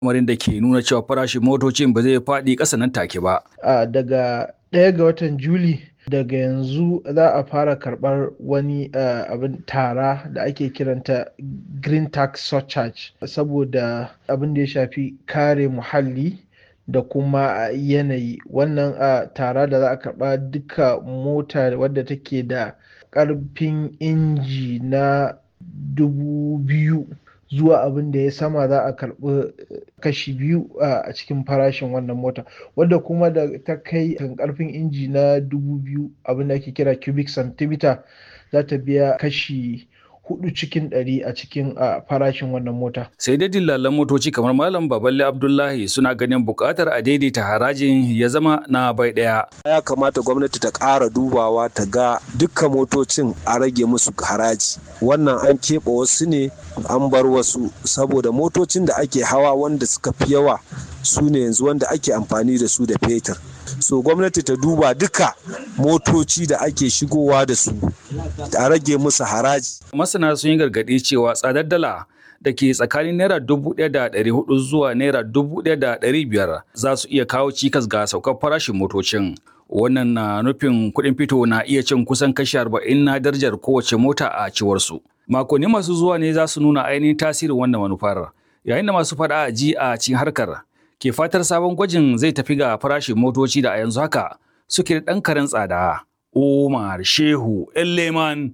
lamarin da ke nuna cewa farashin motocin ba zai faɗi ƙasa nan take ba. a daga ɗaya ga watan juli daga yanzu za a fara karɓar wani uh, abin tara da ake kiranta green tax surcharge saboda abin da ya shafi kare muhalli da kuma uh, yanayi wannan uh, tara da za a karɓa duka mota wadda take da ƙarfin inji na dubu biyu zuwa abin da ya sama za a karɓi kashi biyu a cikin farashin wannan mota wadda kuma da ta kai kan karfin inji na dubu biyu abin da ake kira cubic centimeter za ta biya kashi hudu cikin ɗari a cikin farashin wannan mota. Sai dai dillalan motoci kamar Malam Baballe Abdullahi suna ganin buƙatar a daidaita harajin ya zama na bai ɗaya. Ya kamata gwamnati ta ƙara dubawa ta ga dukkan motocin a rage musu haraji. Wannan an keɓe wasu ne an bar wasu saboda motocin da ake hawa wanda suka fi yawa su ne yanzu wanda ake amfani da su da fetur. so gwamnati ta duba duka motoci da ake shigowa da su a rage musu haraji. Masana sun yi gargaɗi cewa tsadar dala da ke tsakanin naira dubu ɗaya da ɗari hudu zuwa naira dubu ɗaya da ɗari biyar za su iya kawo cikas ga saukar farashin motocin. Wannan na nufin kuɗin fito na iya cin kusan kashi arba'in na darajar kowace mota a ciwarsu. Makonni masu zuwa ne za su nuna ainihin tasirin wannan manufar. Yayin da masu faɗa a ji a cikin harkar ke fatar sabon gwajin zai tafi ga farashin motoci da a yanzu haka suke da ɗan karen tsada. Umar Shehu Leman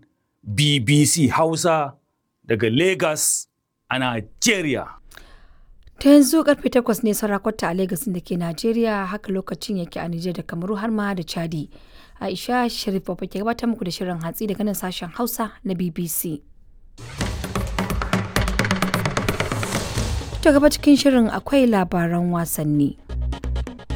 BBC Hausa daga Lagos a Najeriya. Ta yanzu karfe takwas ne sarakwata a Lagos da ke Najeriya haka lokacin yake a Nijar da Kamaru har ma da Chadi. Aisha Sharif ke gabatar muku da shirin hatsi daga nan sashen Hausa na BBC. ta gaba cikin shirin akwai labaran wasanni.